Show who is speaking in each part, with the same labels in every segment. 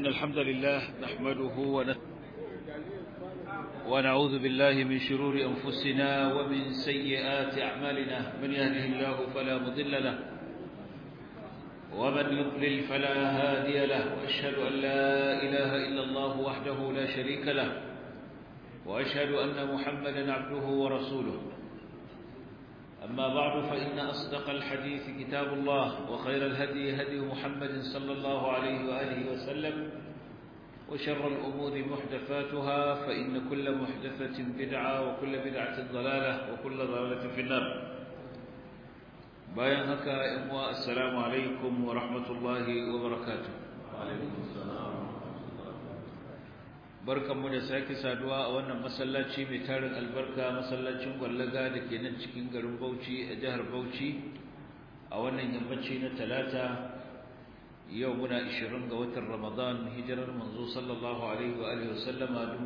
Speaker 1: إن الحمد لله نحمده ونت ونعوذ بالله من شرور أنفسنا ومن سيئات أعمالنا من يهده الله فلا مضل له ومن يضلل فلا هادي له وأشهد أن لا إله إلا الله وحده لا شريك له وأشهد أن محمدا عبده ورسوله أما بعد فإن أصدق الحديث كتاب الله وخير الهدي هدي محمد صلى الله عليه وآله وسلم وشر الأمور محدثاتها فإن كل محدثة بدعة وكل بدعة ضلالة وكل ضلالة في النار bayan haka ‘yan uwa assalamu alaikum wa rahmatullahi wa barakatu barkanmu da sake saduwa a wannan masallaci mai tarin albarka masallacin gwallaga da ke nan cikin garin bauchi a jihar bauchi a wannan yammaci na talata yau muna 20 ga watan ramadan hijirar manzo sallallahu alaihi wa alihi wasallama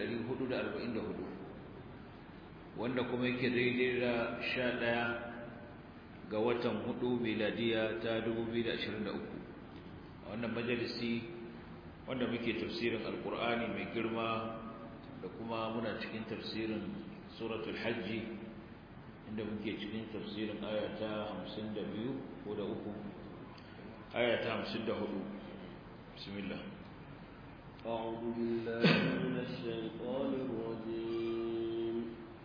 Speaker 1: 1444 wanda kuma yake daidai da 11 ga watan hudu miladiya ta 2023 a wannan majalisi wanda muke tafsirin alkur'ani mai girma da kuma muna cikin tafsirin suratul hajji inda muke cikin tafsirin aya ta 52 ko da uku aya ta 54 bismillah
Speaker 2: أعوذ بالله من الشيطان الرجيم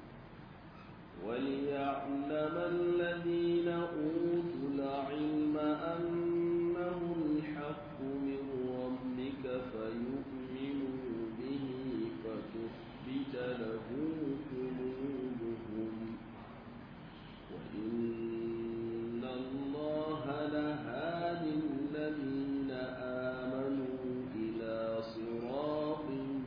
Speaker 2: وليعلم الذين أوتوا العلم أنه الحق من ربك فيؤمنوا به فتثبت له قلوبهم وإن الله لهادي الذين آمنوا إلى صراط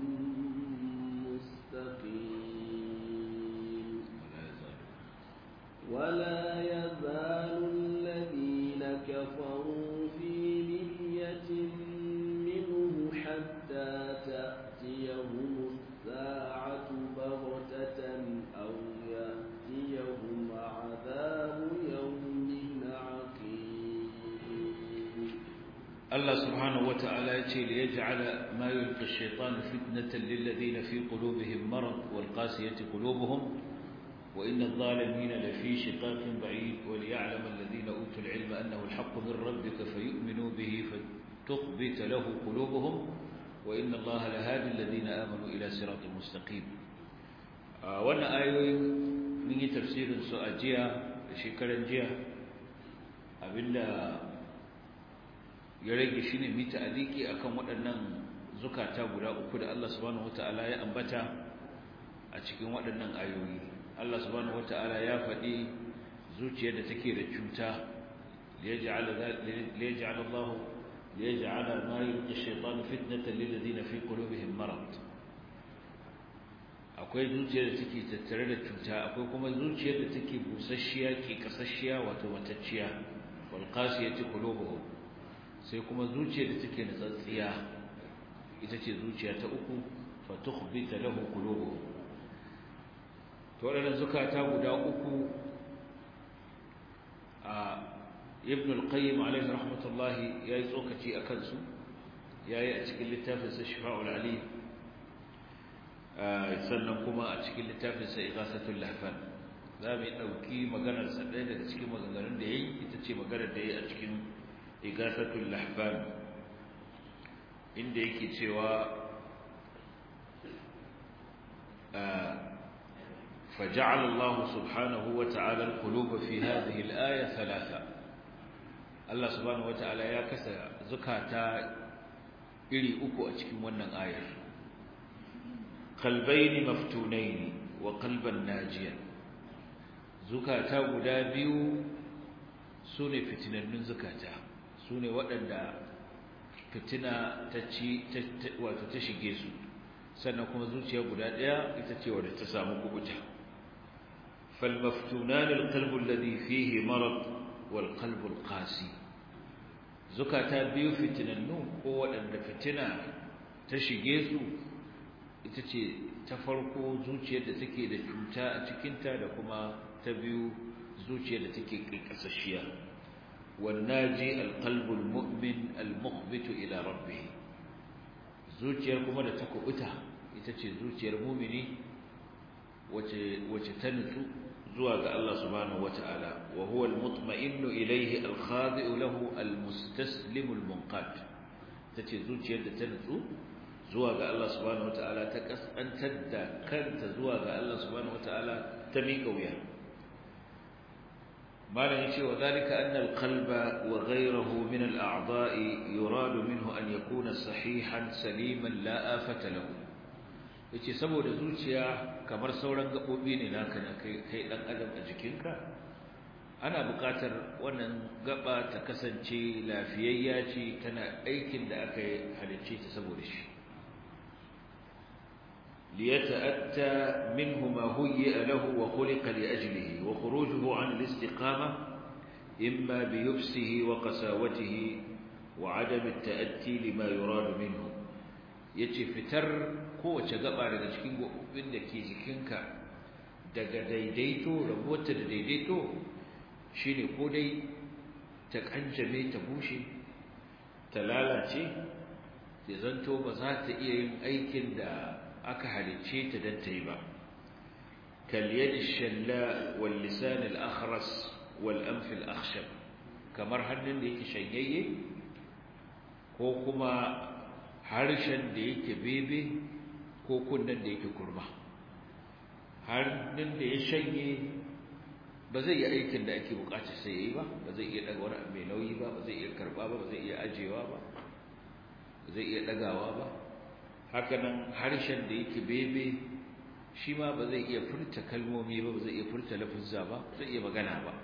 Speaker 2: مستقيم ولا يزال الذين كفروا في مرية منه حتى تأتيهم الساعة بغتة أو يأتيهم عذاب يوم عقيم
Speaker 1: الله سبحانه وتعالى يتي ليجعل ما يلقي الشيطان فتنة للذين في قلوبهم مرض والقاسية قلوبهم وإن الظالمين لفي شقاق بعيد وليعلم الذين أوتوا العلم أنه الحق من ربك فيؤمنوا به فتخبت له قلوبهم وإن الله لهادي الذين آمنوا إلى صراط مستقيم آه وانا آيوين من تفسير سؤاجية شكرا جية أبلا يريد شيني ميتا أليكي أكم waɗannan zukata guda uku da Allah subhanahu wataala ya ambata a cikin waɗannan ayoyi Allah subhanahu wataala ya faɗi zuciyar da take da cuta liyaj'al liyaj'al Allah liyaj'al ma yulqi ash-shaytan fitnatan lil ladina fi qulubihim marad akwai zuciyar da take tattare da cuta akwai kuma zuciyar da take busasshiya ke kasasshiya wato matacciya wal qasiyati qulubuhum sai kuma zuciyar da take natsatsiya ita ce zuciya ta uku fa tukhbita lahu qulubuhum to waɗannan zukata guda uku a ibn al-qayyim alaihi rahmatullahi yayi tsokaci akan su yayi a cikin littafin sa shifa'ul alim sannan kuma a cikin littafin sa ighasatul lahfan za mu dauki maganar sa ɗaya daga cikin maganganun da yayi ita ce maganar da yayi a cikin ighasatul lahfan inda yake cewa فجعل الله سبحانه وتعالى القلوب في هذه الآية ثلاثة الله سبحانه وتعالى يا كسا زكاتا إلي أكو أتكم ونن آية قلبين مفتونين وقلبا ناجيا زكاتا قدابيو سوني فتنة من زكاتا سوني وأن فتنة تشي وتتشي sannan kuma zuciya guda ɗaya ita ce wadda ta samu kubuta فالمفتونان القلب الذي فيه مرض والقلب القاسي زكاتا biyu fitinannu ko waɗanda fitina ta shige su ita ce ta farko zuciyar da take da cuta a cikinta da kuma ta biyu zuciyar da take ƙiƙasashiya والناجي القلب المؤمن المخبت إلى ربه zuciyar kuma da ta kubuta ita ce zuciyar mumini wace wace ta nutsu zuwa ga Allah subhanahu wata'ala wa huwa al-mutma'innu ilayhi al-khadi'u lahu al-mustaslimu al-munqad tace zuciyar da ta nutsu zuwa ga Allah subhanahu wata'ala ta kasantar da kanta zuwa ga Allah subhanahu wata'ala ta miƙa wuya malam yace wa zalika anna al-qalba wa ghayruhu min al-a'dha'i yuradu minhu an yakuna sahihan saliman la afata lahu yace saboda zuciya kamar sauran gabobi ne naka na kai kai dan adam a jikinka ana buƙatar wannan gaba ta kasance lafiyayya ce tana aikin da aka halicce ta saboda shi ليتأتى منه ما هيئ له وخلق لأجله وخروجه عن الاستقامة إما بيبسه وقساوته وعدم التأتي لما يراد منه yace fitar kowace gaba daga cikin gobin da ke jikinka daga daidaito rabuwarta da daidaito shine ko dai ta kanjame ta bushe ta lalace ya zanto ba za ta iya yin aikin da aka halicce ta dan ta yi ba kal yadi shalla wal lisan al akhras wal anf al akhshab kamar hannun da yake shanyayye ko kuma harshen da yake bebe ko kunnen da yake kurma hannun da ya shanye ba zai yi aikin da ake bukata sai yayi ba ba zai iya daga wani mai nauyi ba ba zai iya karba ba ba zai iya ajewa ba ba zai iya dagawa ba hakanan harshen da yake bebe shi ma ba zai iya furta kalmomi ba ba zai iya furta lafuzza ba zai iya magana ba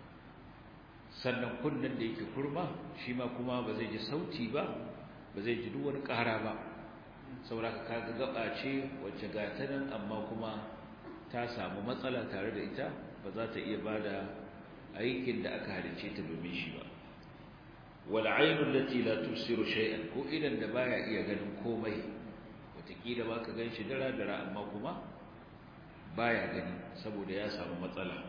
Speaker 1: sannan kunnen da yake kurma shi ma kuma ba zai ji sauti ba ba zai ji duk wani ƙara ba saboda ka kaga gaba ce wacce ga ta nan amma kuma ta samu matsala tare da ita ba za ta iya bada aikin da aka halicce ta domin shi ba wal aynu allati la tusiru shay'an ko idan da baya iya ganin komai wataƙila ba ka gan shi dara-dara amma kuma baya gani saboda ya samu matsala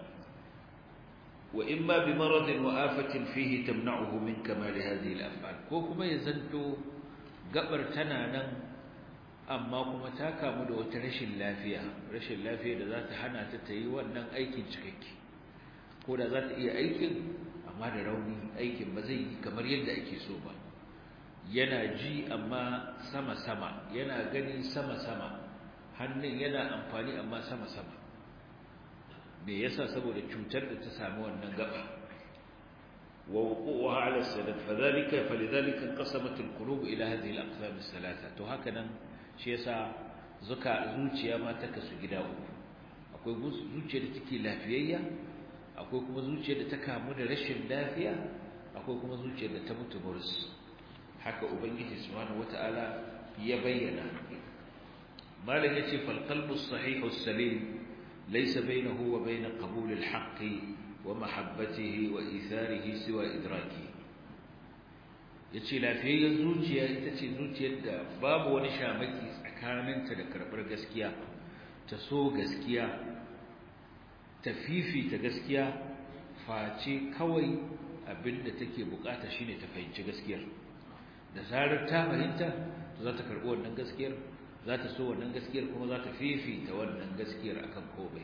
Speaker 1: wa in ma bi maradin wa afatin fihi tamna'uhu min kamal hadhihi al-af'al ko kuma ya zanto gabar tana nan amma kuma ta kamu da wata rashin lafiya rashin lafiya da za ta hana ta ta yi wannan aikin cikakke ko da za ta iya aikin amma da rauni aikin ba zai yi kamar yadda ake so ba yana ji amma sama-sama yana gani sama-sama hannun yana amfani amma sama-sama me yasa saboda cutar da ta sami wannan gaba wa wuquha ala sadad fadhalika falidhalika qasamat alqulub ila hadhihi alaqsam althalatha to haka nan shi yasa zuka zuciya ma ta kasu gida uku akwai zuciya da take lafiyayya akwai kuma zuciya da ta kamu da rashin lafiya akwai kuma zuciya da ta mutu burus haka ubangiji subhanahu wataala ya bayyana malam yace fal qalbu as-sahih as-salim laysa bainahu wa bain qabul al-haqq wa mahabbatihi wa itharihi siwa idraki yace lafiyayyen zuciya ita ce zuciyar da babu wani shamaki tsakaninta da karbar gaskiya ta so gaskiya ta fifita gaskiya face kawai abinda take bukata shine ta fahimci gaskiyar da zarar ta fahimta za ta karɓi wannan gaskiyar za ta so wannan gaskiyar kuma za ta fifita wannan gaskiyar akan komai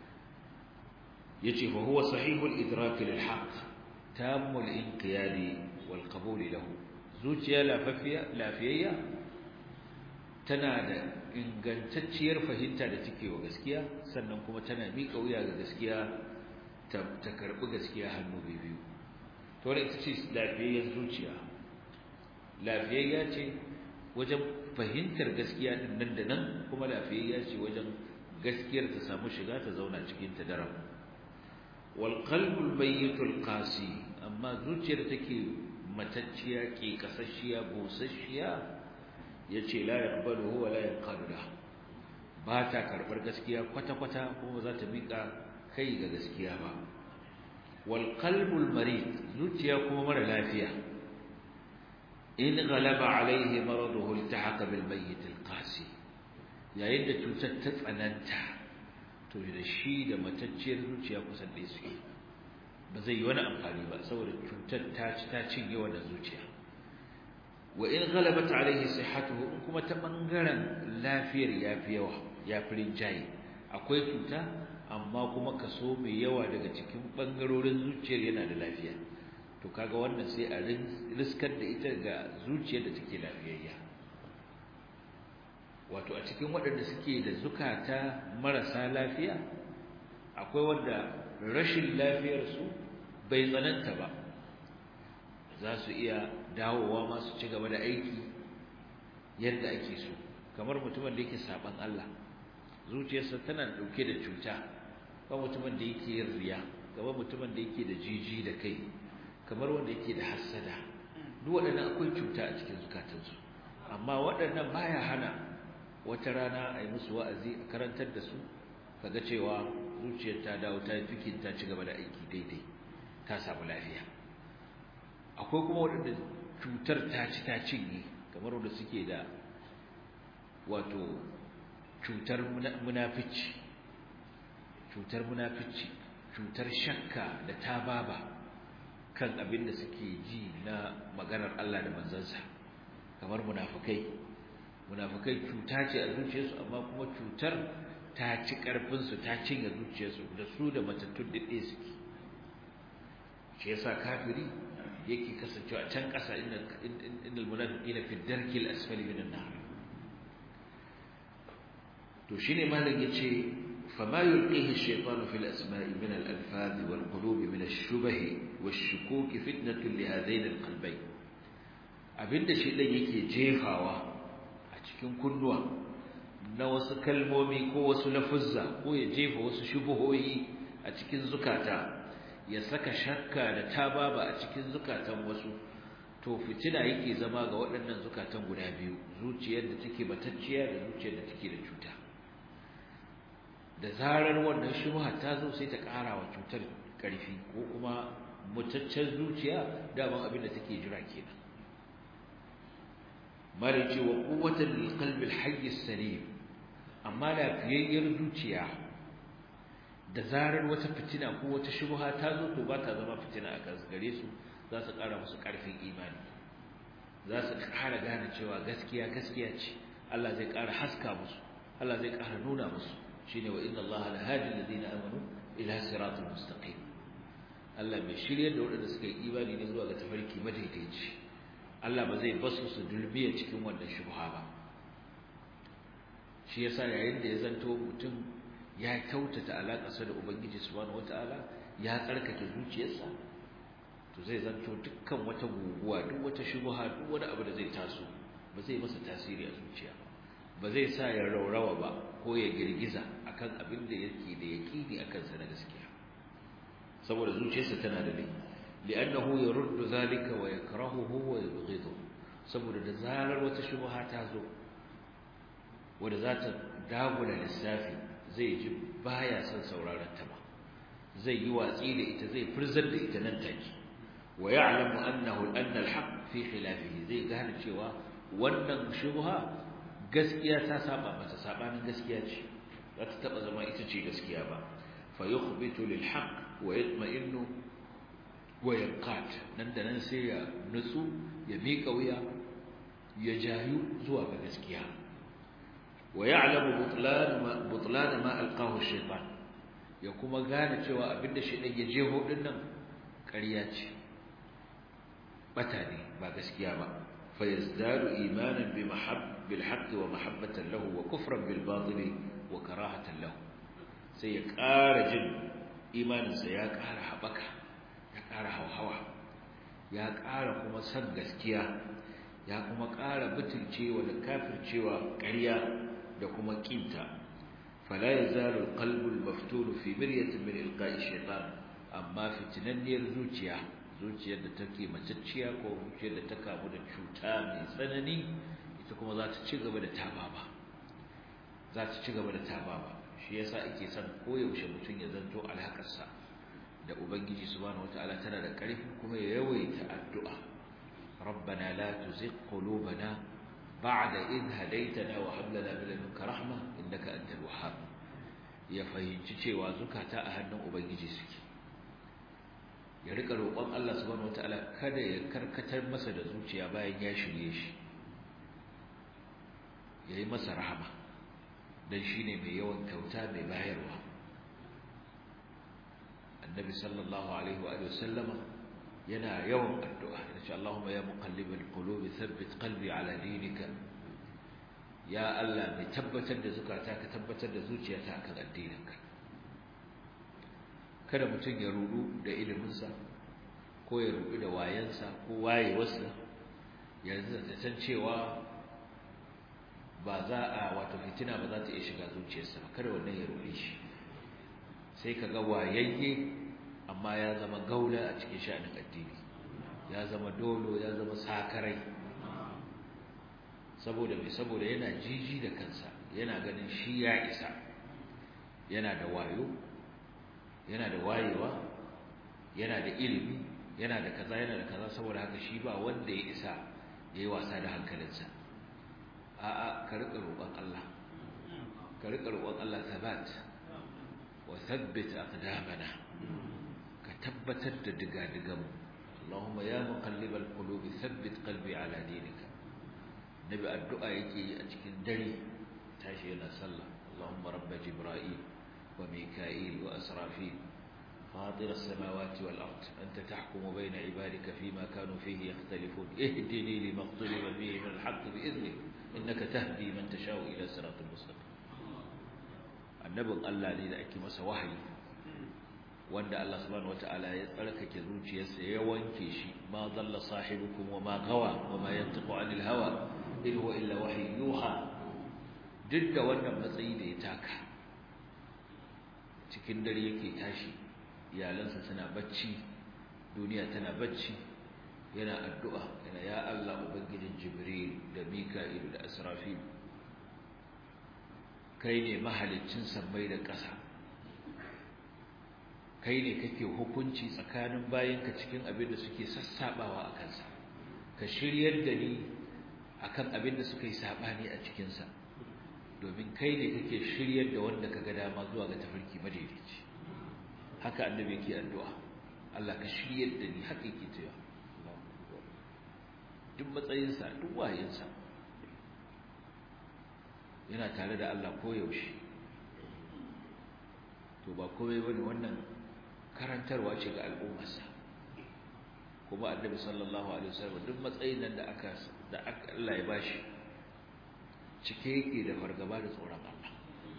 Speaker 1: yace fa huwa sahihul idrak lil haqq tamul inqiyadi wal qabul lahu zuciya lafiya lafiyayya tana da ingantacciyar fahimta da take wa gaskiya sannan kuma tana miƙa wuya ga gaskiya ta karɓi gaskiya hannu biyu to ita ce lafiyayyen zuciya lafiyayya ce wajen fahimtar gaskiya din nan da nan kuma lafiyayya ce wajen gaskiyar ta samu shiga ta zauna cikin ta daram wal qalbul mayyitul qasi amma zuciyar take matacciya ke kasashiya busasshiya yace la yaqbalu wa la yanqadu ba ta karbar gaskiya kwata kwata kuma za ta mika kai ga gaskiya ba wal qalbul marid zuciya kuma mara lafiya in ghalaba alaihi maraduhu iltahaqa bil mayyit al qasi yayin da cutar ta tsananta to da shi da matacciyar zuciya kusan da suke ba zai yi wani amfani ba saboda cutar ta ci ta cinye wannan zuciya wa in ghalabat alaihi sihhatuhu in kuma ta bangaren lafiyar yafi yawa yafi rinjaye akwai cuta amma kuma kaso mai yawa daga cikin bangarorin zuciyar yana da lafiya to kaga wannan sai a riskar da ita ga zuciyar da take lafiyayya wato a cikin waɗanda suke da zukata marasa lafiya akwai wanda rashin lafiyarsu bai tsananta ba za su iya dawowa ma su ci gaba da aiki yadda ake so kamar mutumin da yake saban Allah zuciyarsa tana dauke da cuta kamar mutumin da yake yin riya kamar mutumin da yake da jiji da kai kamar wanda yake da hassada duk waɗannan akwai cuta a cikin zukatansu amma waɗannan baya hana wata rana a yi musu wa'azi a karantar da su kaga cewa zuciyar ta dawo ta fikin ta ci gaba da aiki daidai ta samu lafiya akwai kuma waɗanda cutar ta ci ta cinye kamar wanda suke da wato cutar munafici cutar munafici cutar shakka da tababa kan abin da suke ji na maganar Allah da manzansa kamar munafikai munafikai cuta ce a zuciyarsu amma kuma cutar ta ci ƙarfinsu ta cinye zuciyarsu da su da matattun da ɗaya suke shi yasa kafiri yake kasancewa a can ƙasa inda munafiqina fi darkil asfali minan nar to shine malam yace fama yulqihi ash-shaytanu fil asma'i min al-alfaz wal qulub min ash-shubah wash-shukuk fitnatun li hadain al-qalbayn abinda shedan yake jefawa a cikin kunnuwa na wasu kalmomi ko wasu lafuzza ko ya jefa wasu shubuhoyi a cikin zukata ya saka shakka da tababa a cikin zukatan wasu to fitina yake zama ga waɗannan zukatan guda biyu zuciyar da take batacciya da zuciyar da take da cuta da zarar wannan shubha ta zo sai ta ƙara wa cutar ƙarfi ko kuma mutaccen zuciya daman abin da take jira kenan mare ce wa quwwatan lil qalbi al hayy salim amma lafiyayyar zuciya da zarar wata fitina ko wata shubha ta zo to ba ta zama fitina a kansu gare su za su ƙara musu ƙarfin imani za su ƙara gane cewa gaskiya gaskiya ce Allah zai ƙara haska musu Allah zai ƙara nuna musu shine wa inna Allah la hadi alladhina amanu ila siratal mustaqim Allah mai shiryar da waɗanda suka yi imani ne zuwa ga tafarki madaidaici Allah ba zai basu su dulbiya cikin wannan shubha ba shi yasa yayin da ya zanto mutum ya kyautata alaƙarsa da Ubangiji subhanahu wataala ya tsarkake zuciyarsa to zai zanto dukkan wata guguwa duk wata shubha duk wani abu da zai taso ba zai masa tasiri a zuciya ba zai sa ya raurawa ba ko ya girgiza akan abin da yake da yaqini akan sa na gaskiya saboda zuciyarsa tana da rai li'annahu yaruddu zalika wa yakrahuhu wa yubghidu saboda da zarar wata shubha ta zo wanda za ta dagula lissafi zai ji baya son sauraron ta ba zai yi watsi da ita zai furzar da ita nan take wa ya'lamu annahu anna al-haqq fi khilafihi zai gane cewa wannan shubha gaskiya ta saba mata sabanin gaskiya ce za ta taba zama ita ce gaskiya ba fa yukhbitu lil haqq wa yatma'innu wa yanqat nan da nan sai ya nutsu ya miƙa wuya ya jayu zuwa ga gaskiya wa ya'lamu butlan ma butlan ma alqahu ash-shaytan ya kuma gane cewa abinda shaytan ya jeho din nan ƙarya ce bata ne ba gaskiya ba fa yazdadu imanan bi mahab bil haqq wa mahabbatan lahu wa kufran bil batil wa karahatan lahu sai ya ƙara jin imaninsa ya ƙara haɓaka ya ƙara hauhawa ya ƙara kuma san gaskiya ya kuma ƙara butulcewa da kafircewa ƙarya da kuma ƙinta fala yazalu alqalbu almaftun fi miryatin min ilqa'i shaytan amma fitinanniyar zuciya zuciyar da take macacciya ko zuciyar da ta kamu da cuta mai tsanani ita kuma za ta ci gaba da tababa za ta ci gaba da tababa shi yasa ake son koyaushe mutum ya zanto alhakarsa da ubangiji subhanahu wataala tana da ƙarfi kuma ya yawaita addu'a rabbana la tuzigh qulubana ba'da id hadaytana wa hab lana min ladunka rahma innaka antal wahhab ya fahimci cewa zukata a hannun ubangiji suke ya rika roƙon Allah subhanahu wataala kada ya karkatar masa da zuciya bayan ya shirye shi yayi masa rahama dan shine mai yawan kyauta mai bayarwa annabi sallallahu alaihi wa alihi wasallama yana yawan addu'a yace Allahumma ya muqallibal qulubi thabbit qalbi ala dinika ya Allah mai tabbatar da zukata ka tabbatar da zuciyata akan addininka kada mutum ya rudu da iliminsa ko ya rudu da wayansa ko wayewarsa yanzu da san cewa ba za a wato fitina ba za ta iya shiga zuciyarsa ba kada wannan ya rude shi sai ka ga wayayye amma ya zama gaula a cikin sha'anin addini ya zama dolo ya zama sakarai saboda mai saboda yana jiji da kansa yana ganin shi ya isa yana da wayo yana da wayewa yana da ilimi yana da kaza yana da kaza saboda haka shi ba wanda ya isa ya yi wasa da hankalinsa a'a ka riƙa roƙon Allah ka riƙa roƙon Allah thabat wa thabbit aqdamana ka tabbatar da digadigan Allahumma ya muqallibal qulubi thabbit qalbi ala dinika nabi addu'a yake yi a cikin dare tashi yana sallah Allahumma rabb jibril wa mika'il wa asrafil فاطر السماوات والأرض أنت تحكم بين عبادك فيما كانوا فيه يختلفون اهدني لما اختلف فيه من الحق بإذنك إنك تهدي من تشاء إلى صراط المستقيم النبي الله ne da ake masa wahayi wanda Allah subhanahu wataala ya tsarkake zuciyarsa ya wanke shi ma dalla sahibukum wa ma gawa wa ma yantiqu anil hawa in huwa illa wahyu yuha duk da wannan matsayi da ya taka cikin dare yake tashi iyalansa suna bacci duniya tana bacci yana addu'a yana ya Allah ubangijin Jibril da Mika'il da Asrafil kai ne mahaliccin sammai da ƙasa kai ne kake hukunci tsakanin bayanka cikin abin da suke sassabawa a kansa ka shiryar da ni akan abin da suka yi sabani a cikinsa domin kai ne kake shiryar da wanda ka ga dama zuwa ga tafarki madaidaici haka annabi yake addu'a Allah ka shiryar da ni haka yake cewa duk matsayinsa duk wayinsa yana tare da Allah koyaushe to ba komai bane wannan karantarwa ce ga al'ummarsa kuma annabi sallallahu alaihi wasallam duk matsayin nan da aka da Allah ya bashi cike yake da fargaba da tsoron Allah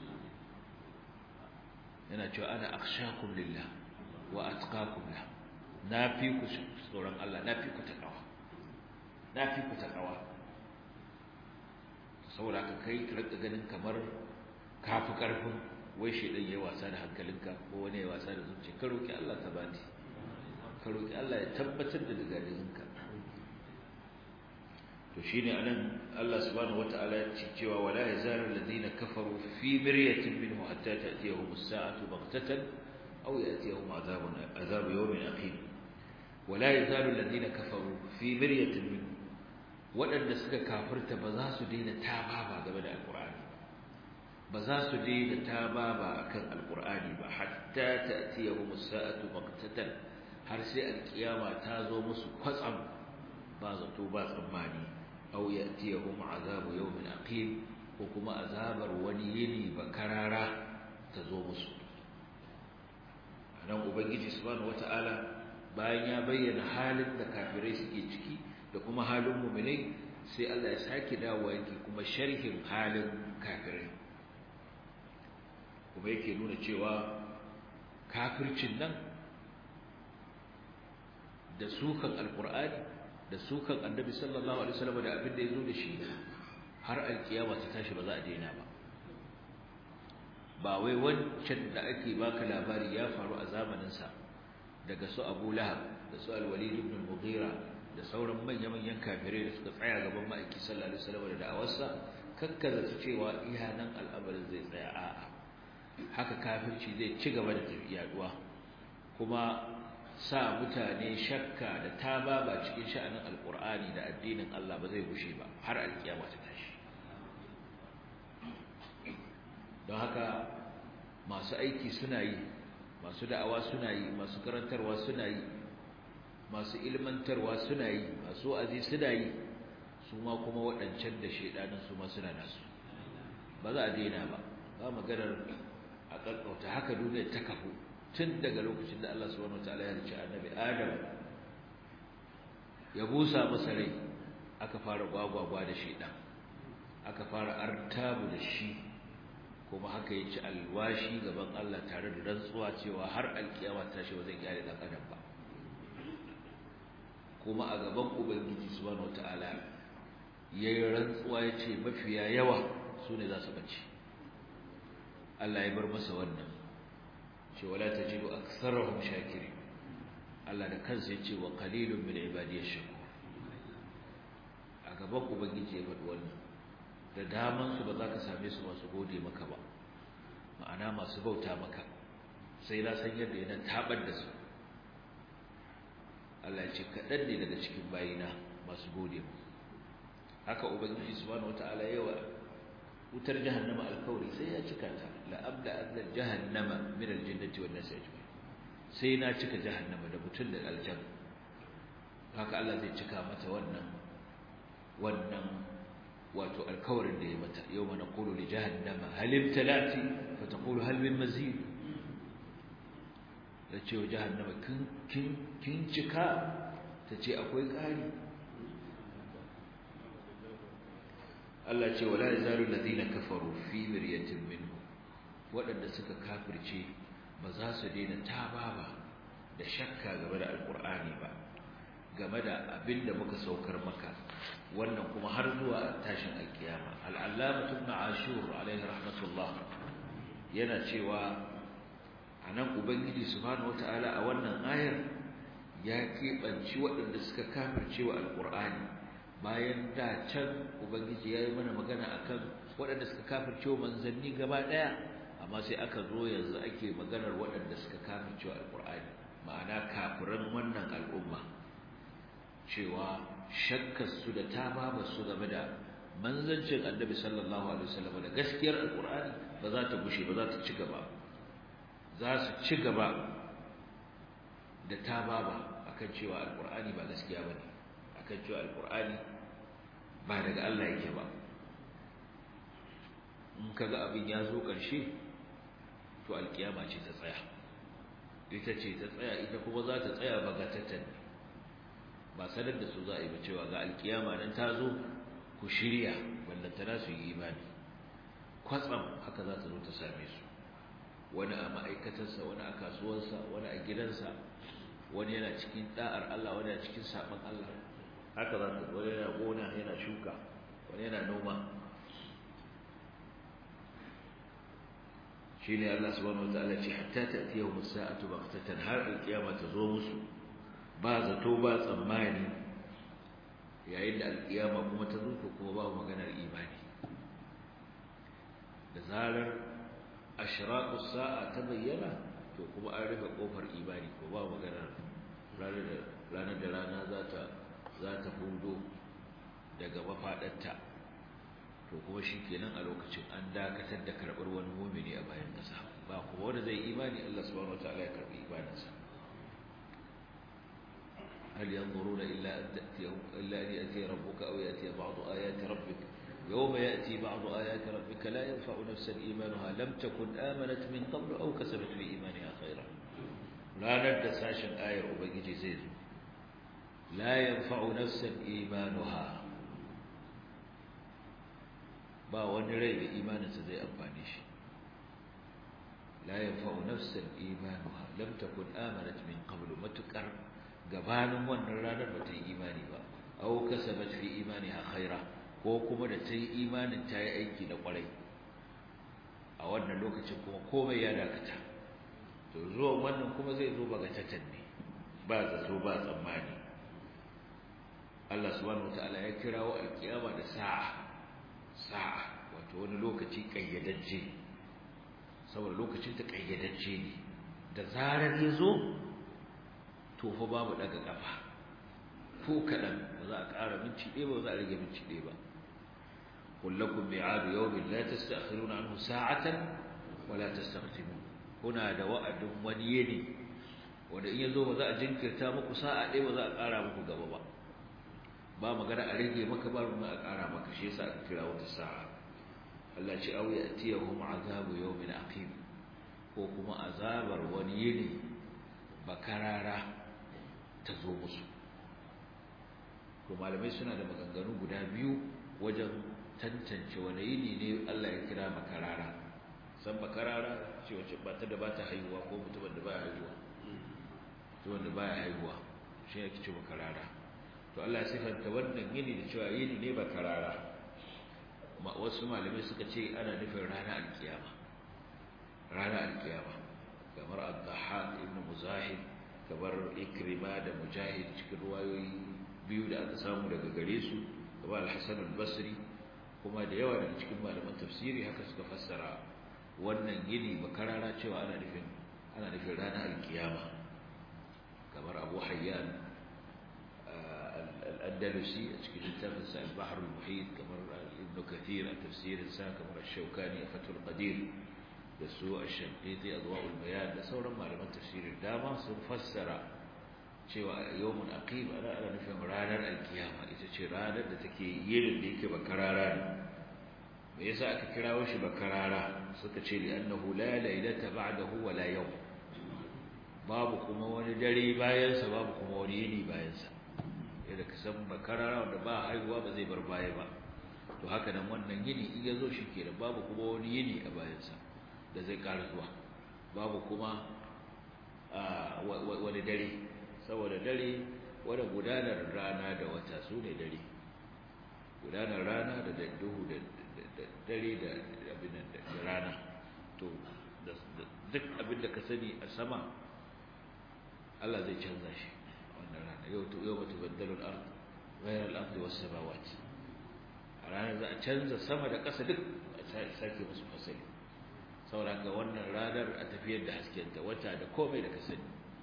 Speaker 1: yana cewa ana akhshakum lillah wa atqakum la na fi ku tsoron Allah na fi ku takawa na fi ku takawa saboda ka kai ka rika ganin kamar kafi karfin wai shedan yayi wasa da hankalinka ko wani yayi wasa da zuciya ka roki Allah tabati ka roki Allah ya tabbatar da digadiginka to shine anan Allah subhanahu wataala ya ce cewa wala yazalu alladhina kafaru fi miryatin minhu hatta ta'tiyahum as-sa'atu baghtatan aw ya'tiyahum adhabun adhabu yawmin aqim wala yazalu alladhina kafaru fi miryatin minhu wadanda suka kafirta ba za su daina tababa game da alqur'ani ba za su daina tababa akan alqur'ani ba hatta ta'tiyahum as-sa'atu baghtatan har sai alkiyama ta zo musu kwatsam ba zato ba tsammani aw ya'tiyahum azabu yawmin aqim ko kuma azabar wani yini bakarara ta zo musu anan ubangiji subhanahu wataala bayan ya bayyana halin da kafirai suke ciki da kuma halin mu'minai sai Allah ya sake dawowa yake kuma sharhin halin kafirai kuma yake nuna cewa kafircin nan da sukan alqur'ani da sukan annabi sallallahu alaihi wasallam da abin da yazo da shi har alkiyama ta tashi ba za a daina ba ba wai wancan da ake baka labari ya faru a zamanin sa daga su Abu Lahab da su Al-Walid ibn Mughira da sauran manyan-manyan kafirai da suka tsaya gaban ma'aiki sallallahu alaihi wasallam da da'awarsa kakkaza su cewa iya nan al'amarin zai tsaya a'a haka kafirci zai ci gaba da yaduwa kuma sa mutane shakka da tababa cikin sha'anin alkur'ani da addinin Allah ba zai gushe ba har alkiyama ta tashi don haka masu aiki suna yi masu da'awa suna yi masu karantarwa suna yi masu ilmantarwa suna yi masu azi suna yi su ma kuma waɗancan da shaidanin su ma suna nasu ba za a daina ba ba maganar a ƙarƙauta haka duniya ta kafu tun daga lokacin da Allah subhanahu wataala ya rice annabi Adam ya busa masa rai aka fara gwagwagwa da shaidan aka fara artabu da shi kuma haka ya ci alwashi gaban Allah tare da rantsuwa cewa har alkiyama ta shi ba zai kyale dan adam ba kuma a gaban ubangiji subhanahu wataala yayi rantsuwa yace mafiya yawa sune za su bace Allah ya bar masa wannan ce wala tajidu aktharahum shakirin Allah da kansa yace wa qalilun min ibadiyash shakur a gaban ubangiji ya faɗi wannan da daman su ba za ka same su masu gode maka ba ma'ana masu bauta maka sai na san yadda yana tabar da su Allah ya ce kaɗan ne daga cikin bayina masu gode mu haka ubangiji subhanahu wataala yawa wutar jahannama alkawari sai ya cika ta la abda anna jahannama min aljannati wan nasi ajma'in sai na cika jahannama da mutum da aljan haka Allah zai cika mata wannan wannan wato alkawarin da ya mata yawma naqulu li jahannama hal imtalati fa taqulu hal min mazid da cewa jahannama kin kin cika ta ce akwai ƙari Allah ce wala yazalu alladhina kafaru fi miryatin minhu waɗanda suka kafirce ba za su daina tababa da shakka game da alqur'ani ba game da abinda muka saukar maka wannan kuma har zuwa tashin alkiyama al-allama ibn ashur alaihi rahmatullah yana cewa anan ubangiji subhanahu wataala a wannan ayar ya keɓanci waɗanda suka kafirce wa alqur'ani bayan da can ubangiji yayi mana magana akan waɗanda suka kafirce manzanni gaba ɗaya amma sai aka zo yanzu ake maganar waɗanda suka kafirce alqur'ani ma'ana kafiran wannan al'umma cewa shakkar su da tababa su game da manzancin annabi sallallahu alaihi wasallam da gaskiyar alqur'ani ba za ta gushe ba za ta ci gaba za su ci gaba da tababa akan cewa alqur'ani ba gaskiya bane akan cewa alqur'ani ba daga Allah yake ba in kaga abin ya zo ƙarshe to alkiyama ce ta tsaya ita ce ta tsaya ita kuma za ta tsaya bagatatan ba sanar da su za a yi ba cewa ga alkiyama nan ta zo ku shirya ballantana su yi imani kwatsam haka za ta zo ta same su wani a ma'aikatarsa wani a kasuwarsa wani a gidansa wani yana cikin da'ar Allah wani yana cikin saɓon Allah haka za ta wani yana gona yana shuka wani yana noma shine Allah subhanahu wataala ce hatta ta'tiyahum as-sa'atu baghtatan har al-qiyama ta zo musu ba zato ba tsammani yayin da al-qiyama kuma ta zo to kuma babu maganar imani da zarar ashraqus sa'a ta bayyana to kuma an rufe kofar imani ko babu maganar ranar da ranar da rana za ta za ta hudo daga mafadarta to kuma shikenan a lokacin an dakatar da karbar wani mu'mini a bayan kasa ba kuma wanda zai imani Allah subhanahu wataala ya karbi imaninsa هل ينظرون إلا أن تأتيهم إلا أن يأتي ربك أو يأتي بعض آيات ربك يوم يأتي بعض آيات ربك لا ينفع نفسا إيمانها لم تكن آمنت من قبل أو كسبت في إيمانها خيرا لا ندى ساشن آية أبيجي زيد لا ينفع نفسا إيمانها ba wani rai da imaninsa zai amfane shi la yanfa'u nafsan imanuha lam takun amanat min qablu matukar gabanin wannan ranar ba ta yi imani ba aw kasabat fi imaniha khaira ko kuma da ta yi imanin ta yi aiki da kwarai a wannan lokacin kuma komai ya dakata to zuwan wannan kuma zai zo baga ne ba zato ba tsammani Allah subhanahu wataala ya kirawo alkiyama da sa'a sa'a wato wani lokaci kayyadajje saboda lokacin ta kayyadajje ne da zarar ya zo to fa babu daga kafa ko kadan ba za a ƙara minti ɗaya ba za a rage minti ɗaya ba kullakum mi'adu yawmin la tasta'khiruna anhu sa'atan wa la tastaqdimun kuna da wa'adin wani yini wanda in yazo ba za a jinkirta muku sa'a ɗaya ba za a ƙara muku gaba ba ba magana a rage maka ba a ƙara maka shi yasa aka kira wata sa'a Allah ce au ya'tiyahum azabu yawmin aqim ko kuma azabar wani yini bakarara ta zo musu to malamai suna da maganganu guda biyu wajen tantance wani yini ne Allah ya kira bakarara san bakarara ce wacce ba ta da ba ta haihuwa ko mutumin da baya haihuwa mutumin da baya haihuwa shi ne kice bakarara to Allah ya sifanta wannan yini da cewa yini ne bakarara wasu malamai suka ce ana nufin ranar alkiyama ranar alkiyama kamar al-dhahhak ibn muzahid kamar ikrima da mujahid cikin ruwayoyi biyu da aka samu daga gare su kamar al-hasan al-basri kuma da yawa daga cikin malaman tafsiri haka suka fassara wannan yini makarara cewa ana nufin ana nufin ranar alkiyama kamar abu hayyan al-andalusi a cikin littafin sa al-bahr al-muhit kamar ibn kathir a tafsirin sa kamar ash-shawkani a fatul qadir da su ash-shanqiti adwa'ul bayan da sauran malaman tafsirin dama sun fassara cewa yawmun aqim ana ana nufin ranar alkiyama ita ce ranar da take yin da yake bakarara ne me yasa aka kirawo shi bakarara suka ce li annahu la laylata ba'dahu wa la yawm babu kuma wani dare bayan sa babu kuma wani yini bayan sa yadda ka san bakarara wanda ba haihuwa ba zai bar baya ba to haka nan wannan yini in ya zo shi kenan babu kuma wani yini a bayan sa da zai ƙara zuwa babu kuma wani dare saboda dare wanda gudanar rana da wata su ne dare gudanar rana da duhu da dare da abin da rana to duk abin da ka sani a sama Allah zai canza shi wannan rana yau to yau mutu baddalul ard ghayra al-ard was samawati a ranar za a canza sama da ƙasa duk a sake musu fasali saboda ga wannan ranar a tafiyar da haskenta wata da komai da ka sani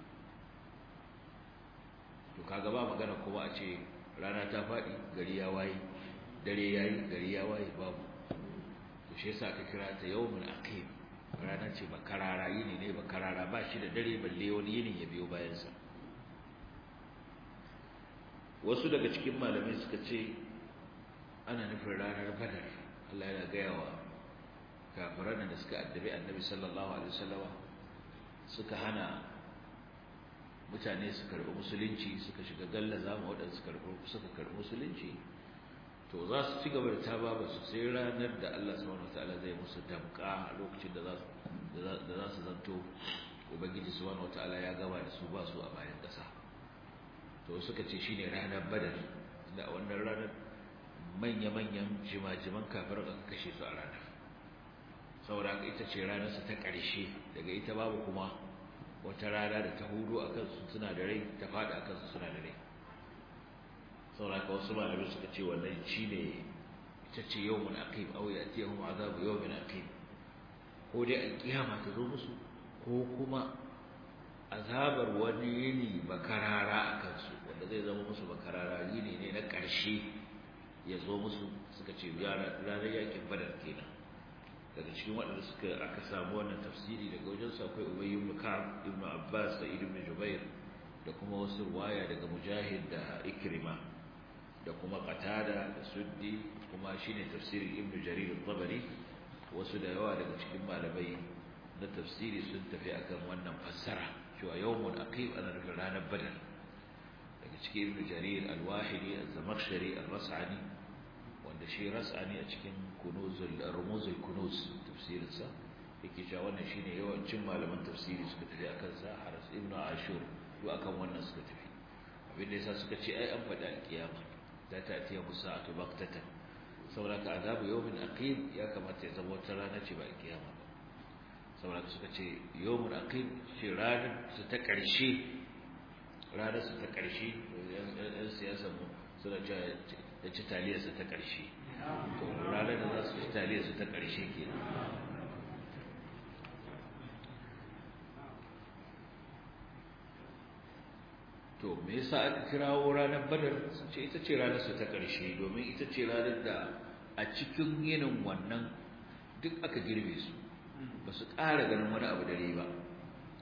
Speaker 1: to kaga ba magana kuma a ce rana ta faɗi gari ya waye dare yayi gari ya waye babu to shi yasa aka kira ta yawmul aqim rana ce bakarara yini ne bakarara ba shi da dare balle wani yini ya biyo bayan sa wasu daga cikin malamai suka ce ana nufin ranar badar Allah yana gaya wa kafiran da suka addabi annabi sallallahu alaihi wasallama suka hana mutane su karɓi musulunci suka shiga gallaza ma waɗanda suka karɓi musulunci to za su ci gaba da taba ba su sai ranar da Allah subhanahu wataala zai musu damƙa a lokacin da za su zanto ubangiji subhanahu wataala ya gaba da su ba su a bayan ƙasa to suka ce shine ranar badar da wannan ranar manya-manyan jimajiman kafir aka kashe su a ranar saboda haka ita ce ranarsa ta ƙarshe daga ita babu kuma wata rana da ta hudu a kansu suna da rai ta faɗi a kansu suna da rai sauraka wasu malamai suka ce wannan shi ne ita ce yau mun aqim aw yatihum azabu yawmin aqim ko dai alkiyama ta zo musu ko kuma azabar wani yini bakarara a kansu wanda zai zama musu bakarara yini ne na ƙarshe ya zo musu suka ce ranar yakin badar kenan daga cikin waɗanda suka aka samu wannan tafsiri daga wajen su akwai Ubay ibn Ka'ab ibn Abbas da ibn Jubair da kuma wasu ruwaya daga Mujahid da Ikrima da kuma Qatada da Suddi kuma shine tafsirin Ibn Jarir al-Tabari wasu da yawa daga cikin malamai na tafsiri sun tafi akan wannan fassara cewa yawmul aqib ana nufin ranar Badar daga cikin Ibn Jarir al-Wahidi az-Zamakhshari al-Ras'ani wanda shi ras'ani a cikin kunuzul rumuzul kunuz tafsirinsa yake cewa wannan shine yawancin malaman tafsiri suka tafi akan sa Haras ibn Ashur to akan wannan suka tafi abin da yasa suka ce ai an faɗa alkiyama za ta atiya musa'atu baqtatan saboda ka azabu yawmin aqim ya kamata ya zama wata rana ce ba alkiyama ba saboda suka ce yawmun aqim shi ranar su ta ƙarshe ranar su ta ƙarshe yan siyasar mu suna cewa da ci taliyarsa ta ƙarshe to ranar da za su ci taliyarsa ta ƙarshe ke to me yasa aka kirawo ranar badar sun ce ita ce ranar su ta ƙarshe domin ita ce ranar da a cikin yinin wannan duk aka girbe su ba su ƙara ganin wani abu dare ba ba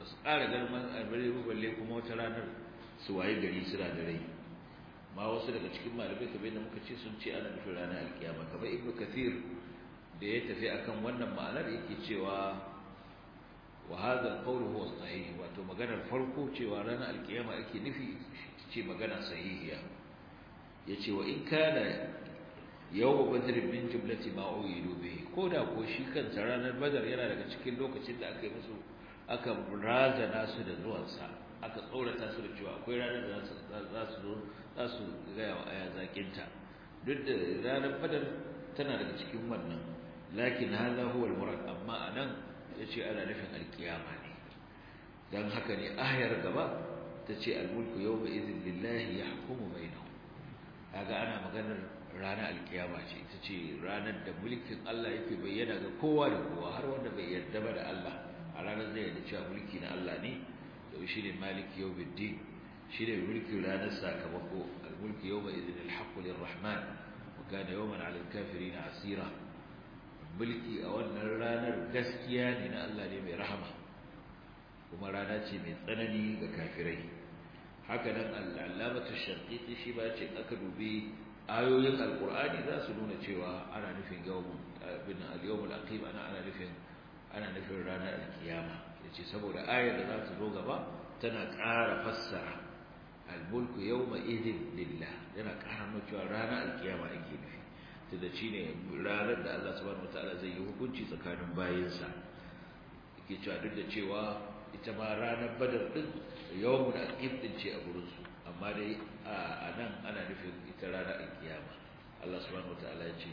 Speaker 1: ba su ƙara garman albare balle kuma wata ranar su waye gari suna da rai ma wasu daga cikin malamai kamar yadda muka ce sun ce ana nufin ranar alkiyama kamar ibnu kathir da ya tafi akan wannan ma'anar yake cewa wa hadha alqawl huwa sahih wato maganar farko cewa ranar alkiyama ake nufi ce magana sahihiya yace wa in kana yawm badr min jumlati ma uyidu bihi koda ko shi kansa ranar badar yana daga cikin lokacin da aka yi musu aka razana su da zuwansa aka tsorata su da cewa akwai ranar da za su zo za su gaya wa aya zakinta duk da ranar badar tana daga cikin wannan lakin hadha huwa al-murad amma anan yace ana nufin alkiyama ne dan haka ne ayar gaba tace al-mulku yawma idhin lillahi yahkumu bainahum kaga ana maganar ranar alkiyama ce ita ce ranar da mulkin Allah yake bayyana ga kowa da kowa har wanda bai yarda ba da Allah a ranar zai yarda cewa mulki na Allah ne to shine maliki yawmiddin shine mulkin ranar sakamako al-mulku yawma idhin al-haqqu lir-rahman wa kana yawman 'ala al-kafirin 'asira mulki a wannan ranar gaskiya ne na Allah ne mai rahama kuma rana ce mai tsanani ga kafirai haka nan al-allamatu sharqiti shi ba ce aka dubi ayoyin alqur'ani za su nuna cewa ana nufin yawmun bin al-yawmul aqim ana ana nufin ana nufin ranar alkiyama yace saboda ayar da za ta zo gaba tana ƙara fassara al-mulku yawma idhin lillah yana ƙara nuna cewa ranar alkiyama ake nufi tunda shine ranar da Allah subhanahu wataala zai yi hukunci tsakanin bayinsa yake cewa duk da cewa ita ma ranar badar din yawmul aqim din ce a gurin su amma dai a nan ana nufin ita ranar alkiyama Allah subhanahu wataala ya ce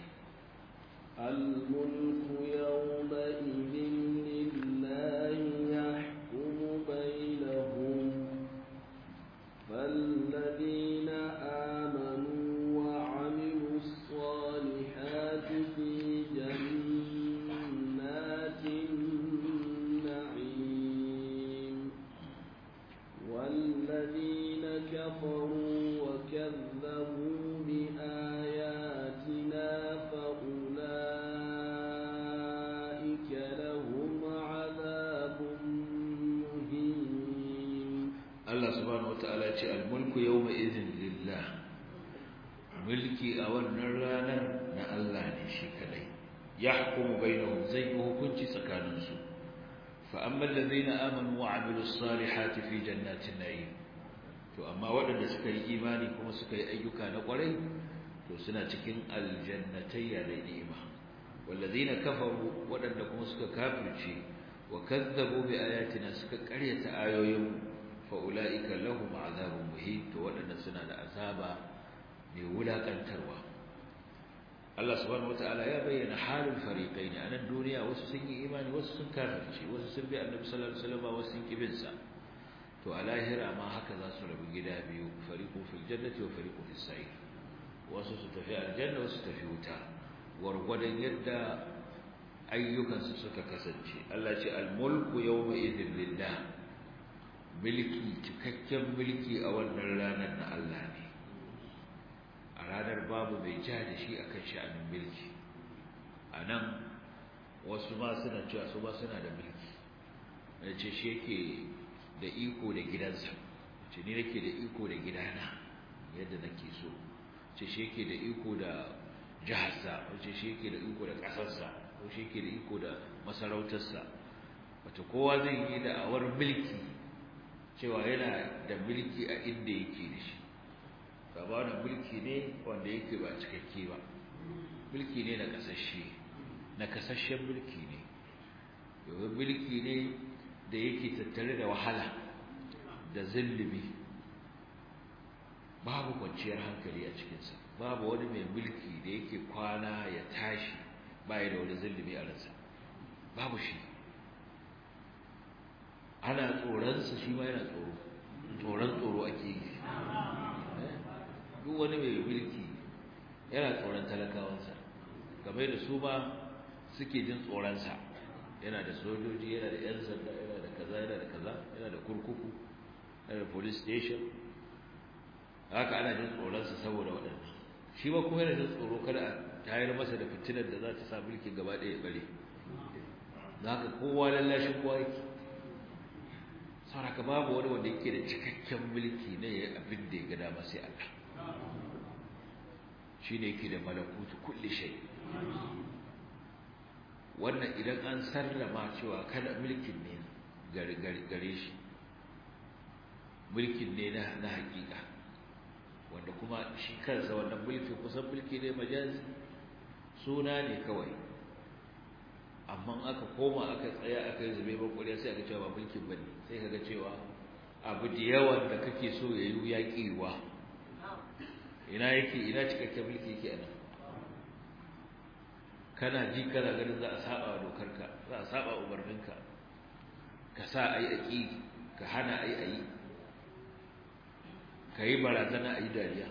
Speaker 2: الملك يومئذ لله يحكم بينهم فالذين آمنوا وعملوا الصالحات في جنات النعيم والذين كفروا وكذبوا بآياتنا فأولئك لهم عذاب مهين
Speaker 1: Allah subhanahu wataala ya ce al-mulku yawma idhin lillah mulki a wannan ranar na Allah ne shi kadai yahkumu bainahum zai yi hukunci tsakanin su fa amma alladhina amanu wa amilus salihati fi jannatin na'im to amma waɗanda suka yi imani kuma suka yi ayyuka na ƙwarai to suna cikin aljannatayya da ni'ima walladhina kafaru waɗanda kuma suka kafirce wa kazzabu bi ayatina suka ƙaryata ayoyin fa'ula'ika lahum azabun muhim to waɗanda suna da azaba mai wulaƙantarwa Allah subhanahu wata'ala ya bayyana halin fariƙai ne a nan duniya wasu sun yi imani wasu sun kafirce wasu sun bi annabi sallallahu alaihi wasallam wasu sun kibinsa to a lahira ma haka za su rabu gida biyu fariqun fil jannati wa fariqun fis sa'ir wasu su tafi aljanna wasu tafi wuta gwargwadon yadda ayyukansu suka kasance Allah ce al-mulku yawma idhin lillah mulki cikakken mulki a wannan ranar na Allah ne a ranar babu mai ja da shi akan sha'anin mulki a nan wasu ma suna cewa su ma suna da mulki da ce shi yake da iko da gidansa ce ni nake da iko da gidana yadda nake so ce shi yake da iko da jiharsa wace shi yake da iko da ƙasarsa ko shi yake da iko da masarautarsa wata kowa zai yi da awar mulki cewa yana da mulki a inda yake da shi ba wani mulki ne wanda yake ba cikakke ba mulki ne na kasashe na kasashen mulki ne domin mulki ne da yake tattare da wahala da zulumi babu kwanciyar hankali a cikinsa babu wani mai mulki da yake kwana ya tashi baya da wani zulumi a ransa babu shi ana tsoronsa shi ma yana tsoro tsoron tsoro ake yi duk wani mai mulki yana tsoron talakawansa game da su ma suke jin tsoronsa yana da sojoji yana da 'yan sanda yana da kaza yana da kaza yana da kurkuku yana da police station haka ana jin tsoronsa saboda waɗanda shi ma kuma yana jin tsoro kada a tayar masa da fitinar da za ta sa mulkin gaba ɗaya bare za ka kowa lallashin kowa yake sauraka babu wani wanda yake da cikakken mulki ne ya abin da ya ga dama sai Allah shi ne yake da malakutu kulli shay wannan idan an sarrama cewa kada mulkin ne gare shi mulkin ne na na hakika wanda kuma shi kansa wannan mulkin kusan mulki ne majazi suna ne kawai amma aka koma aka tsaya aka yi zube bakwariya sai aka cewa ba mulkin bane sai kaga cewa abu da yawan da kake so ya yi ya kiwa ina yake ina cikakken mulki yake anan kana ji kana ganin za a saba dokarka za a saba umarninka ka sa ayi aki ka hana ayi ayi ka yi barazana ayi dariya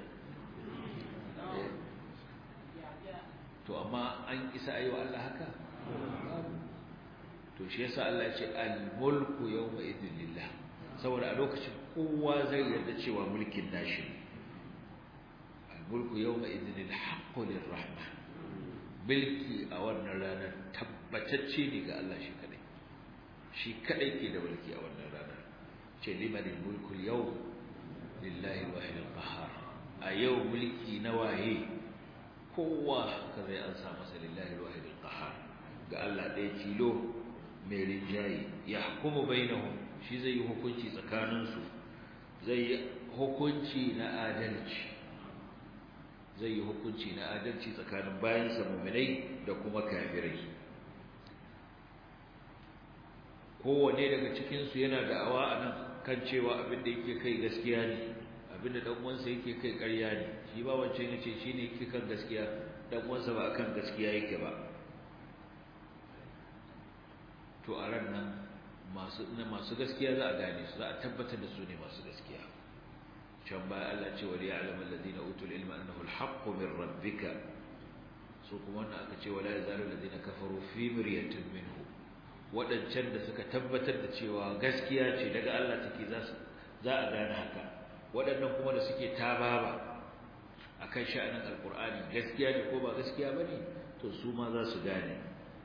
Speaker 1: to amma an isa ayi wa Allah haka to shi yasa Allah ya ce al-mulku yawma idhin lillah saboda a lokacin kowa zai yarda cewa mulkin nashi al-mulku yawma idhin al-haqqu lir-rahman mulki a wannan ranar tabbatacce ne ga Allah shi kadai shi kadai ke da mulki a wannan ranar ce limanil mulku al-yawm lillahi al-wahid al-qahhar a yau mulki na waye kowa ka zai an sa masa lillahi al-wahid al-qahhar ga Allah ɗaya tilo mai rinjaye ya hukumu bainahum shi zai yi hukunci tsakaninsu zai yi hukunci na adalci zai yi hukunci na adalci tsakanin bayansa muminai da kuma kafirai kowane daga cikinsu yana da awa a nan kan cewa abin da yake kai gaskiya ne abin da ɗan'uwansa yake kai ƙarya ne shi ba wancan ya ce shi ne yake kan gaskiya ɗan'uwansa ba a kan gaskiya yake ba to a ran nan masu gaskiya za a gane su za a tabbatar da su ne masu gaskiya can baya Allah ce wali ya'lamu alladhina utul ilma annahu al-haqqu min rabbika so kuma wannan aka ce wala yazalu alladhina kafaru fi miryatin minhu wadancan da suka tabbatar da cewa gaskiya ce daga Allah take za su za a gane haka wadannan kuma da suke tababa akan sha'anin alqur'ani gaskiya ne ko ba gaskiya bane to su ma za su gane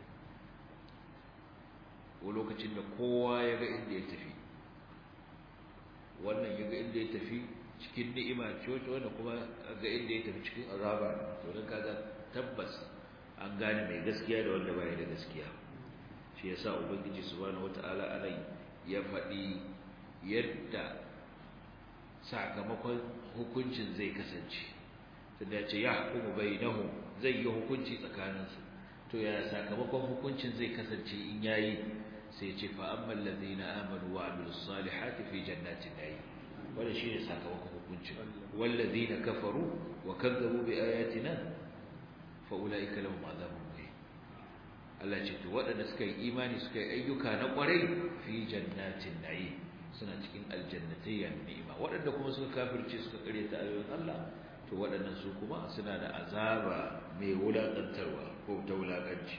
Speaker 1: ko lokacin da kowa ya ga inda ya tafi wannan ya ga inda ya tafi cikin ni'ima ce wacce wanda kuma ga inda ya tafi cikin azaba to dan kaga tabbas an gane mai gaskiya da wanda bai da gaskiya shi yasa ubangiji subhanahu wataala alai ya faɗi yadda sakamakon hukuncin zai kasance tunda ya ce ya hukumu bainahum zai yi hukunci tsakaninsu to ya sakamakon hukuncin zai kasance in yayi sai ce fa ammal ladina amanu wa amilus salihati fi jannatin na'im wanda shine sakamakon hukuncin wal ladina kafaru wa kadzabu bi ayatina fa ulaika lahum adhabun muhin Allah ce to waɗanda suka yi imani suka yi ayyuka na ƙwarai fi jannatin na'im suna cikin aljannatayya ni'ima waɗanda kuma suka kafirce suka karyata ayoyin Allah to waɗannan su kuma suna da azaba mai wulaƙantarwa ko ta wulaƙanci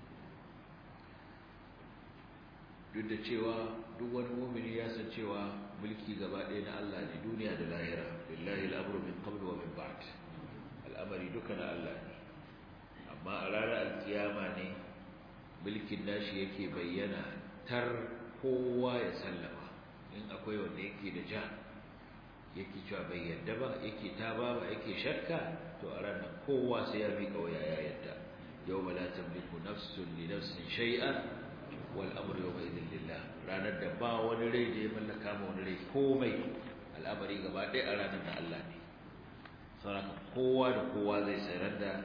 Speaker 1: duk da cewa duk wani mumini ya san cewa mulki gaba ɗaya na Allah ne duniya da lahira lillahi al'amru min qabl wa min ba'd al'amari duka na Allah ne amma a ranar alkiyama ne mulkin nashi yake bayyana tar kowa ya sallama in akwai wanda yake da ja yake cewa bai yadda ba yake ta ba yake shakka to a ranar kowa sai ya miƙa waya ya yadda yawma la tamliku nafsun li nafsin shay'an wal amru yawma idhin lillah ranar da ba wani rai da ya mallaka ma wani rai komai al'amari gaba ɗaya a ranar da Allah ne saboda kowa da kowa zai sayar da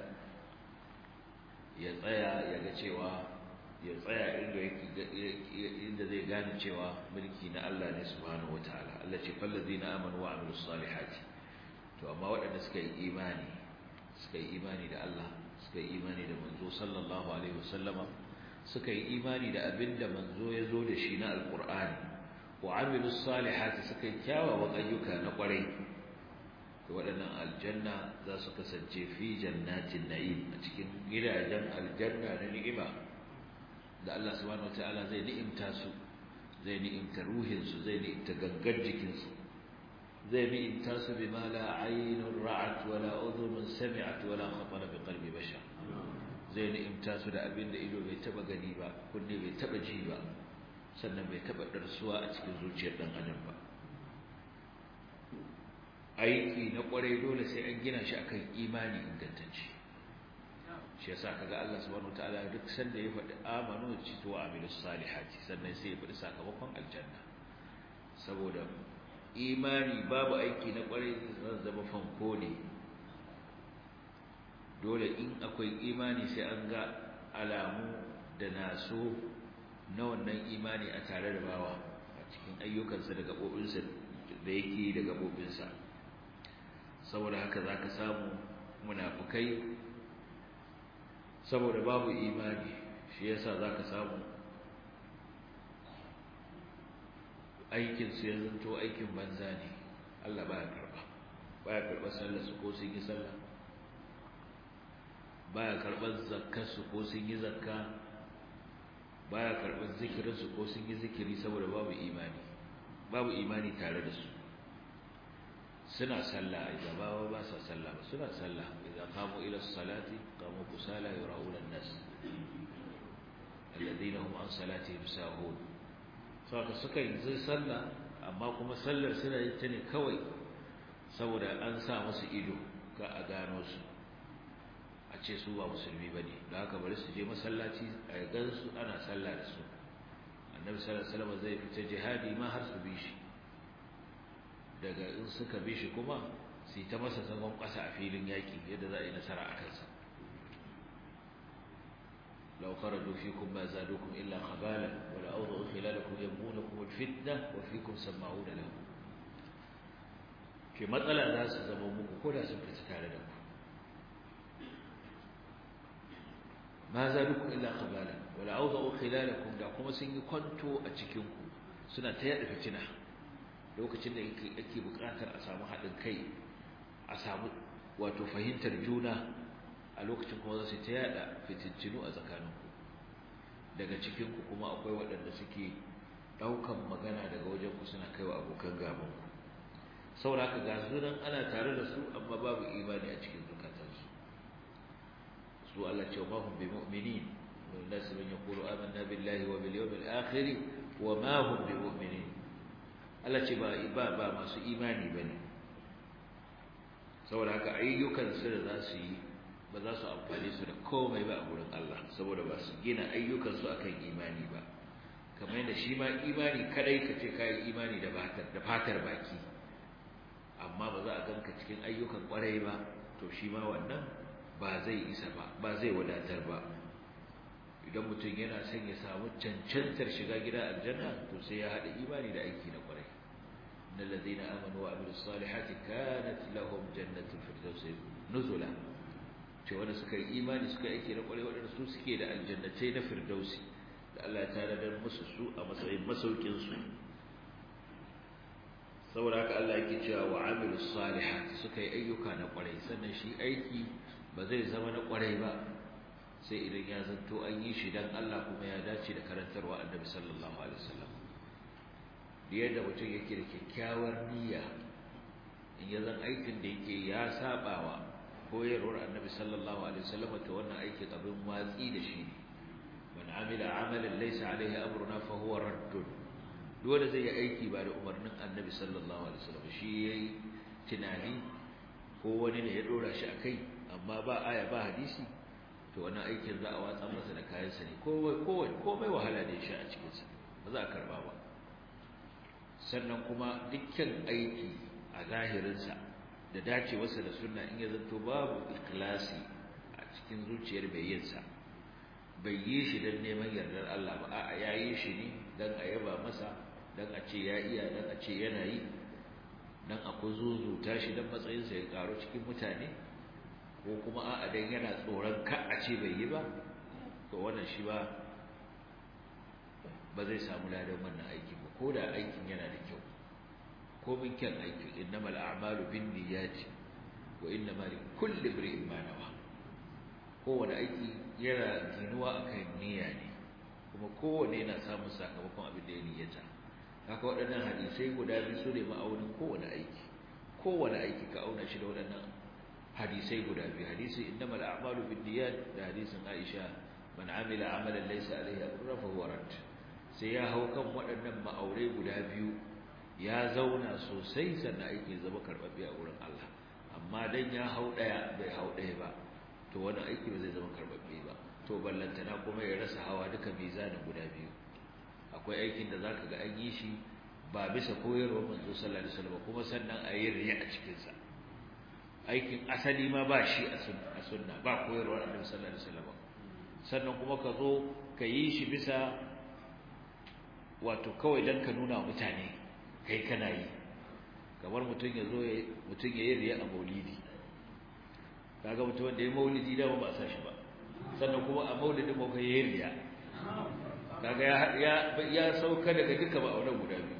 Speaker 1: ya tsaya ya ga cewa ya tsaya inda inda zai gane cewa mulki na Allah ne subhanahu wataala Allah ce fallazina amanu wa amilus salihati to amma waɗanda suka yi imani suka yi imani da Allah suka yi imani da manzo sallallahu alaihi wasallama suka yi imani da abinda manzo ya zo da shi na alqur'ani wa amilus salihati suka yi kyawawan ayyuka na kwarai to waɗannan aljanna za su kasance fi jannatin na'im a cikin gidajen aljanna na ni'ima da Allah subhanahu wataala zai ni'imta su zai ni'imta ruhin su zai ni'imta gangar jikin su zai ni'imta su bima la aynun ra'at wala udhunun sami'at wala khatara bi qalbi bashar zai ni'imta su da abin da ido bai taba gani ba kunne bai taba ji ba sannan bai taɓa ɗarsuwa a cikin zuciyar ɗan adam ba aiki na ƙwarai dole sai an gina shi akan imani ingantacce shi yasa kaga Allah subhanahu wataala duk sanda ya faɗi amanu ci to amilus salihati sannan sai ya faɗi sakamakon aljanna saboda imani babu aiki na ƙwarai zai zama fanko ne dole in akwai imani sai an ga alamu da naso na wannan imani a tare da bawa a cikin ayyukansa da gaɓoɓinsa da yake da gaɓoɓinsa saboda haka za ka samu munafukai saboda babu imani shi yasa za ka samu aikinsu ya zanto aikin banza ne Allah baya karɓa baya karɓar sallarsu ko sun yi sallah baya karɓar zakkarsu ko sun yi zakka baya karɓar zikirinsu ko sun yi zikiri saboda babu imani babu imani tare da su suna sallah a gabawa ba sa sallah ba suna sallah idan qamu ila salati qamu kusala yura'una an-nas alladhina hum an salatihim sahun saka suka yi zai sallah amma kuma sallar suna yin ta ne kawai saboda an sa musu ido ga a gano su a ce su ba musulmi ba ne da haka bari su je masallaci a gansu ana sallah da su annabi sallallahu alaihi wasallam zai fita jihadi ma har su bi shi daga in suka bi shi kuma su yi ta masa zagon ƙasa a filin yaƙi yadda za a yi nasara a kansa لو خرجوا فيكم ما زادوكم إلا خبالا ولأوضعوا خلالكم يبغونكم الفتنة وفيكم سماعون لهم في مسألة ناس زمومكم كلها سنفت تعالى لكم ما زادوكم إلا خبالا ولأوضعوا خلالكم لكم سن كنتوا أتكينكم سنة تيأل فتنة lokacin da yake buƙatar a samu haɗin kai a samu wato fahimtar juna a lokacin kuma za su ta yada fitintinu a tsakaninku daga cikinku kuma akwai waɗanda suke ɗaukan magana daga wajenku suna kaiwa abokan gabanku saboda haka ga sunan ana tare da su amma babu imani a cikin zukatansu su Allah ce ma hum bi mu'minin wa nasu man yaqulu amanna billahi wa bil yawmil akhir wa ma hum bi mu'minin Allah ce ba ba ba masu imani bane saboda haka ayyukan su da za su yi ba za su amfani su da komai ba a gurin Allah saboda ba su gina ayyukansu akan imani ba kamar yadda shi ma imani kadai ka ce kayi imani da fatar da fatar baki amma ba za a ganka cikin ayyukan kwarai ba to shi ma wannan ba zai isa ba ba zai wadatar ba idan mutum yana son ya samu cancantar shiga gidan aljanna to sai ya haɗa imani da aiki na kwarai innal ladina amanu wa amilus salihati kanat lahum jannatul firdaus nuzula ce wanda suka yi imani suka yi aiki na kwarai waɗanda su suke da aljannatai na firdausi da Allah ya tanadar musu su a matsayin masaukinsu saboda haka Allah yake cewa wa amilu salihat suka yi ayyuka na kwarai sannan shi aiki ba zai zama na kwarai ba sai idan ya zanto an yi shi dan Allah kuma ya dace da karantarwa Annabi sallallahu alaihi wasallam yadda mutum yake da kyakkyawar niyya in ya zan aikin da yake ya sabawa koyarwar annabi sallallahu alaihi wasallam to wannan aikin abin watsi da shi ne man amila amalan laysa alaihi amruna fa huwa raddun dole zai yi aiki ba da umarnin annabi sallallahu alaihi wasallam shi yayi tunani ko wani ne ya dora shi akai amma ba aya ba hadisi to wannan aikin za a watsa masa da kayan sa ne komai komai komai wahala ne shi a cikin sa ba za a karba ba sannan kuma dukkan aiki a zahirin sa da dacewarsa da sunna in ya zanto babu ikhlasi a cikin zuciyar mai yin sa bai yi shi dan neman yardar Allah ba a'a yayi shi ne dan a yaba masa dan a ce ya iya dan a ce yana yi dan a kuzuzuta shi dan matsayin sa ya karo cikin mutane ko kuma a'a dan yana tsoron ka a ce bai yi ba to wannan shi ba ba zai samu ladan wannan aikin ba ko da aikin yana da kyau komin kyan aiki innamal a'malu binniyati wa innama likulli imrin ma nawa kowane aiki yana ginuwa akan niyya ne kuma kowane yana samun sakamakon abin da ya niyyata haka waɗannan hadisai guda biyu su ne ma'aunin kowane aiki kowane aiki ka auna shi da waɗannan hadisai guda biyu hadisi innamal a'malu binniyat da hadisin Aisha man amila amalan laysa alayhi amruna fa huwa rad sai ya hau kan waɗannan ma'aurai guda biyu ya zauna sosai sannan aiki zama karɓaɓɓe a wurin Allah amma dan ya hau ɗaya bai hau ɗaya ba to wani aiki ba zai zama karɓaɓɓe ba to ballantana kuma ya rasa hawa duka mizanin guda biyu akwai aikin da zaka ga an yi shi ba bisa koyarwar manzo sallallahu alaihi wasallam kuma sannan a yi riya a cikin sa aikin asali ma ba shi a sunna ba koyarwar annabi sallallahu alaihi wasallam sannan kuma ka zo ka yi shi bisa wato kawai dan ka nuna mutane kai kana yi kamar mutum ya zo mutum ya yi riya a maulidi kaga mutum wanda ya maulidi da ba a sa shi ba sannan kuma a maulidin ba kai yi riya kaga ya ya sauka daga duka ba auren guda biyu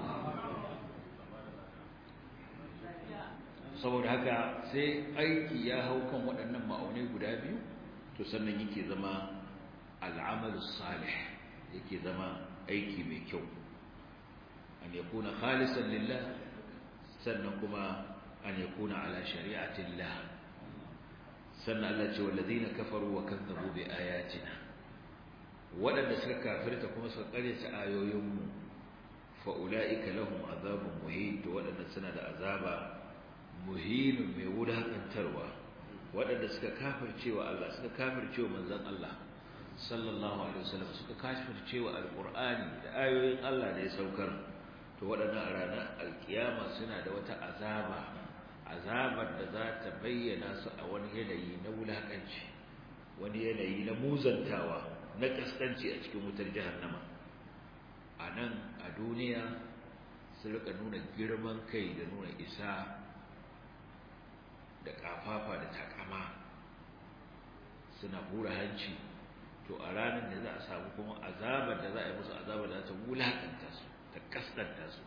Speaker 1: saboda haka sai aiki ya hau kan waɗannan ma'aunai guda biyu to sannan yake zama al'amalu salih yake zama aiki mai kyau an yakuna khalisan lillah sannan kuma an yakuna ala shari'atillah sannan Allah ce walladina kafaru wa kazzabu bi ayatina wadanda suka kafirta kuma suka karyata ayoyinmu fa ulaika lahum azabun muhin to wadanda suna da azaba muhinun mai wulakantarwa wadanda suka kafircewa Allah suka kafircewa manzon Allah sallallahu alaihi wasallam suka kafircewa alqur'ani da ayoyin Allah da ya saukar to wadannan a ranar alkiyama suna da wata azaba azabar da za ta bayyana su a wani yanayi na wulakanci wani yanayi na muzantawa na kaskanci a cikin wutar jahannama a nan a duniya su rika nuna girman kai da nuna isa da kafafa da takama suna hura hanci to a ranar da za a samu kuma azabar da za a yi musu azabar da za ta wulakanta su ta kaskanta su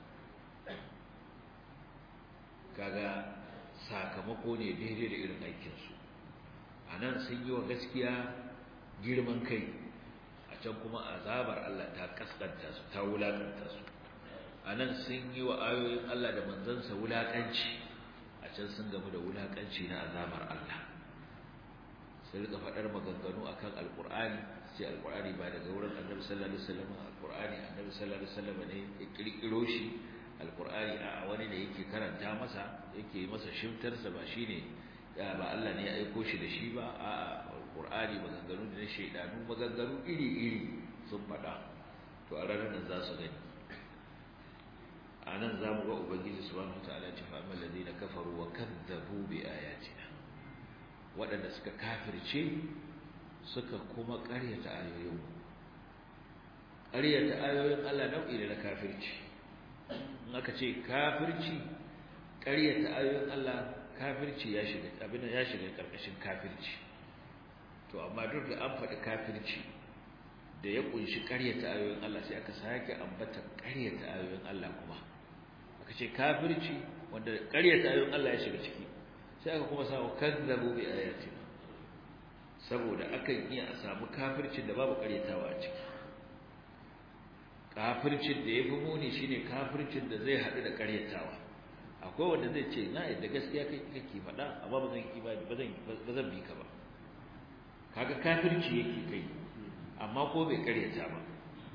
Speaker 1: kaga sakamako ne daidai da irin aikinsu a nan sun yi wa gaskiya girman kai a can kuma azabar Allah ta kaskanta su ta wulakanta su a nan sun yi wa ayoyin Allah da manzansa wulakanci a can sun gamu da wulakanci na azabar Allah sai rika faɗar maganganu akan alƙur'ani sai alƙur'ani ba daga wurin annabi sallallahu alaihi wasallam alƙur'ani annabi sallallahu alaihi wasallam ne ya kirkiro shi alkur'ani a wani da yake karanta masa yake yi masa shimtarsa ba shine ba Allah ne ya aiko shi da shi ba a alkur'ani maganganu da na shaidanu maganganu iri-iri sun faɗa to a ranar nan za su gani a nan za mu ga ubangiji subhanahu ta'ala ce fa amal ladina kafaru wa kadzabu bi ayatina waɗanda suka kafirce suka kuma ƙaryata ayoyin ƙaryata ayoyin Allah nau'i ne na kafirci in aka ce kafirci ƙaryata ayoyin Allah kafirci ya shiga abin ya shiga karkashin kafirci to amma duk da an faɗi kafirci da ya kunshi ƙaryata ayoyin Allah sai aka sake ambata ƙaryata ayoyin Allah kuma aka ce kafirci wanda ƙaryata ayoyin Allah ya shiga ciki sai aka kuma samu kazzabu bi ayatina saboda akan iya a samu kafircin da babu ƙaryatawa a ciki kafircin da ya fi muni shine kafircin da zai haɗu da ƙaryatawa akwai wanda zai ce na yadda gaskiya kai kake faɗa amma ba zan yi ba ba zan ba zan bi ka ba kaga kafirci yake kai amma ko bai ƙaryata ba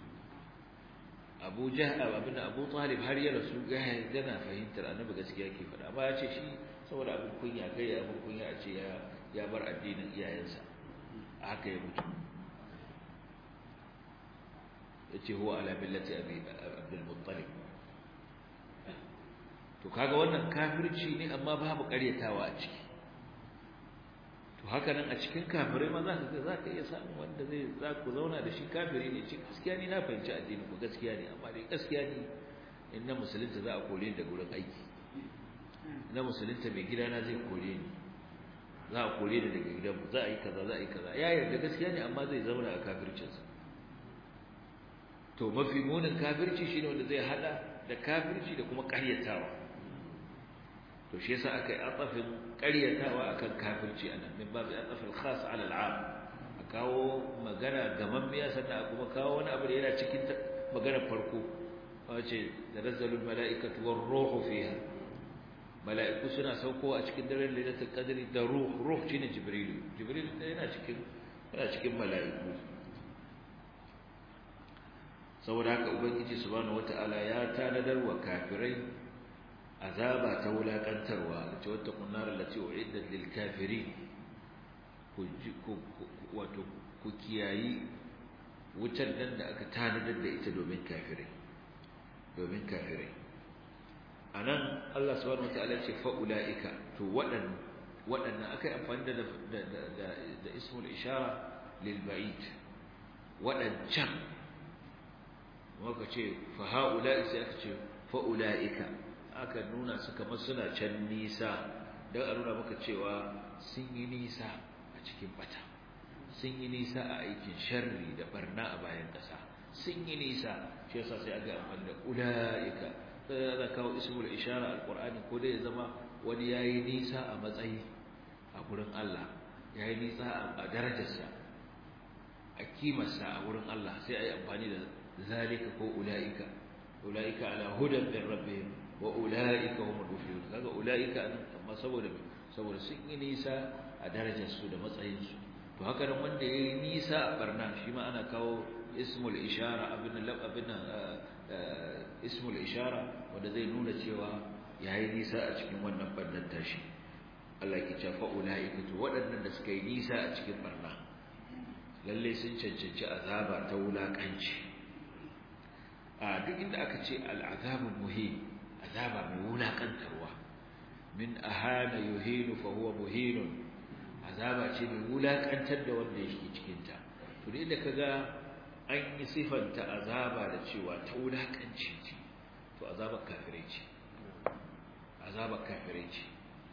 Speaker 1: Abu Jahl abin Abu Talib har ya rasu ga yana fahimtar annabi gaskiya yake faɗa amma ya ce shi saboda abin kunya kai ya abin kunya a ce ya ya bar addinin iyayensa haka ya mutu yace huwa ala millati abi abdul muttalib to kaga wannan kafirci ne amma babu ƙaryatawa a ciki to haka nan a cikin kafirai ma za ka za ka iya samun wanda zai za ku zauna da shi kafiri ne ce gaskiya ne na fahimci addini ku gaskiya ne amma dai gaskiya ne in na musulunta za a kore ni da gurin aiki na musulunta mai gidana zai kore ni za a kore ni daga gidanmu za a yi kaza za a yi kaza ya yarda gaskiya ne amma zai zauna a kafircinsa to mafi munin kafirci shine wanda zai hada da kafirci da kuma ƙaryatawa to shi yasa aka yi atafin ƙaryatawa akan kafirci anan min babu atafil khas ala al'am a kawo magana gamammiya sannan a kuma kawo wani abu da yana cikin maganar farko wace tanazzalul mala'ikatu war ruhu fiha mala'iku suna sauko a cikin daren lailatul qadri da ruh ruh shine jibril jibril yana cikin yana cikin mala'iku saboda haka ubangiji subhanahu wataala ya tanadar wa kafirai azaba ta wulakantarwa da ce wata kunnar lati uiddat lil kafirin ku wato ku kiyayi wutar nan da aka tanadar da ita domin kafirai domin kafirai anan Allah subhanahu wataala ce fa ulaika to wadan wadannan akai amfani da da da ismul ishara lil ba'id wadancan waka ce fa haula'i sai aka ce fa ulaika aka nuna su kamar suna can nisa dan a nuna maka cewa sun yi nisa a cikin bata sun yi nisa a aikin sharri da barna a bayan ƙasa sun yi nisa shi yasa sai aga amfani da ulaika sai da kawo ismul ishara alqur'ani ko dai ya zama wani yayi nisa a matsayi a gurin Allah yayi nisa a darajarsa a kimarsa a gurin Allah sai ayi amfani da zalika ko ulaika ulaika ala hudan min rabbihim wa ulaika humul muflihun kaga ulaika amma saboda saboda sun yi nisa a darajarsu da matsayinsu to haka nan wanda yayi nisa a barna shi ma ana kawo ismul ishara abin lab abin ismul ishara wanda zai nuna cewa yayi nisa a cikin wannan barnan tashi Allah yake cewa fa ulaika to waɗannan da suka yi nisa a cikin barna lalle sun cancanci azaba ta wulakanci a duk inda aka ce al'azabul muhin azaba mai wulakantarwa min ahana yuhinu fa huwa muhinun azaba ce mai wulakantar da wanda yake cikin ta to ne da kaga an yi sifanta azaba da cewa ta wulakanci ce to azabar kafirai ce azabar kafirai ce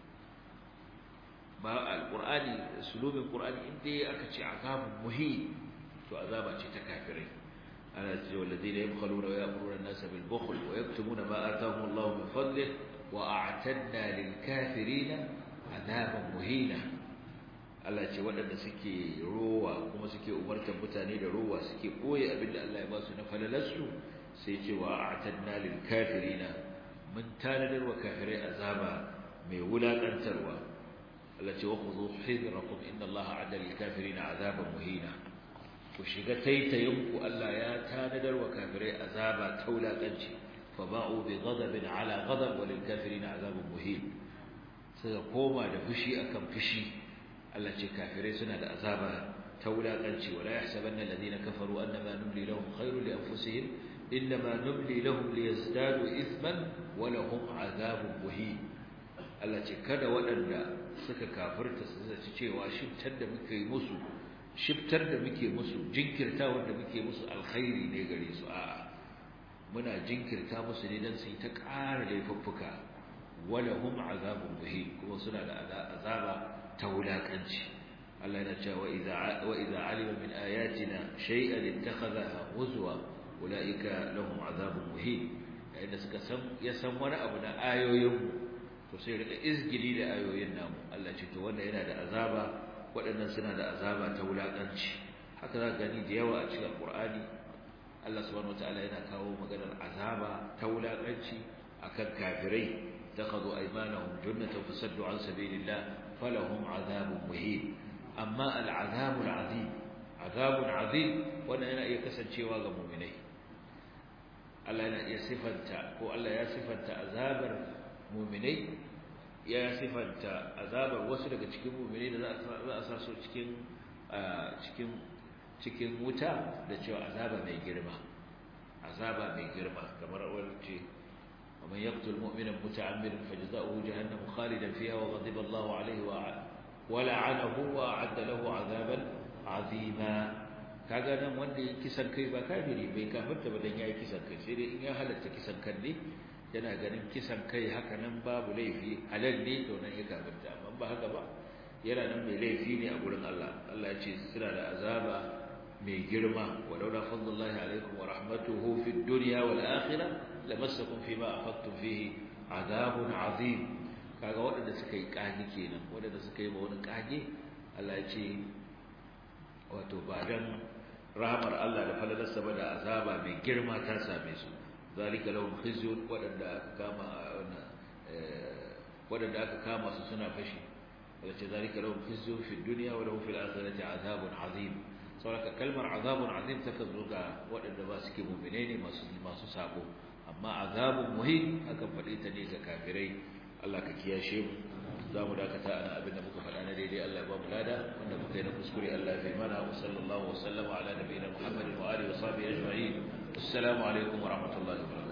Speaker 1: ba alqur'ani sulubin qur'ani inda aka ce azabun muhin to azaba ce ta kafirai ana ce walladina yabkhaluna wa ya'muruna an-nasa bil bukhl wa yaktumuna ma atahum Allah min fadlihi wa a'tadna lil kafirina azaban muhina Allah ce waɗanda suke rowa kuma suke umartar mutane da rowa suke koyi abinda Allah ya ba su na falalarsu sai ce wa a'tadna lil kafirina mun tanadar wa kafirai azaba mai wulakantarwa Allah ce wa khudhu hidrakum inna Allah a'ada lil kafirina azaban muhina ku shiga taitayinku Allah ya tanadar wa kafirai azaba ta wulakanci fa ba'u bi ghadabin ala ghadab wa lil kafirina azabun muhin suka koma da fushi akan fushi Allah ce kafirai suna da azaba ta wulakanci wala yahsabanna alladhina kafaru annama numli lahum khairun li anfusihim inma numli lahum liyazdadu ithman wa lahum azabun muhin Allah ce kada waɗanda suka kafirta su zaci cewa shiftar da muke musu shiftar da muke musu jinkirtawar da muke musu alkhairi ne gare su a'a muna jinkirta musu ne dan su yi ta ƙara laifuffuka wala hum azabun muhin kuma suna da azaba ta wulakanci Allah yana cewa idza wa idza alima min ayatina shay'an ittakhadha huzwa ulaika lahum azabun muhin yayin da suka san ya san wani abu na ayoyin to sai rika izgili da ayoyin namu Allah ce to wannan yana da azaba waɗannan suna da azaba ta wulakanci haka za gani da yawa a cikin Qur'ani Allah subhanahu wataala yana kawo maganar azaba ta wulakanci akan kafirai takhadhu aymanahum junnatan fasaddu an sabilillah falahum azabun muhin amma al'azabul azim azabun azim wannan yana iya kasancewa ga mu'minai Allah yana iya sifanta ko Allah ya sifanta azabar mu'minai ya sifanta azabar wasu daga cikin mu'minai da za a sa su cikin cikin cikin wuta da cewa azaba mai girma azaba mai girma kamar wacce ومن يقتل مؤمنا متعمدا فجزاؤه جهنم خالدا فيها وغضب الله عليه ولعنه وأعد له عذابا عظيما kaga nan wanda ya kisan kai ba kafiri bai kafirta ba dan yayi kisan kai sai dai in ya halatta kisan kan ne yana ganin kisan kai haka nan babu laifi halal ne to nan ya kafirta amma ba haka ba yana nan mai laifi ne a gurin Allah Allah ya ce suna da azaba mai girma walaula fadlullahi alaikum wa rahmatuhu fid dunya wal akhirah lamassakum fima afadtum fihi azabun azim kaga waɗanda suka yi kage kenan waɗanda suka yi ba wani kage Allah ya ce wato ba dan rahmar Allah da falalarsa ba da azaba mai girma ta same su zalika lahum khizyun waɗanda aka kama wannan waɗanda aka kama su suna fashi wace zalika lahum khizyun fi dunya wa lahum fil akhirati azabun azim saboda kalmar azabun azim ta zo ga waɗanda ba suke mu'mine ne masu masu sabo amma azabun muhim akan faɗi ta ne ga kafirai Allah ka kiyashe mu za mu dakata ana abin da muka faɗa na daidai Allah ya ba mu lada wanda muka yi na kuskure Allah ya fi mana wa sallallahu wa sallama ala nabiyina Muhammadin wa alihi wa sahbihi ajma'in assalamu alaikum wa rahmatullahi wa barakatuh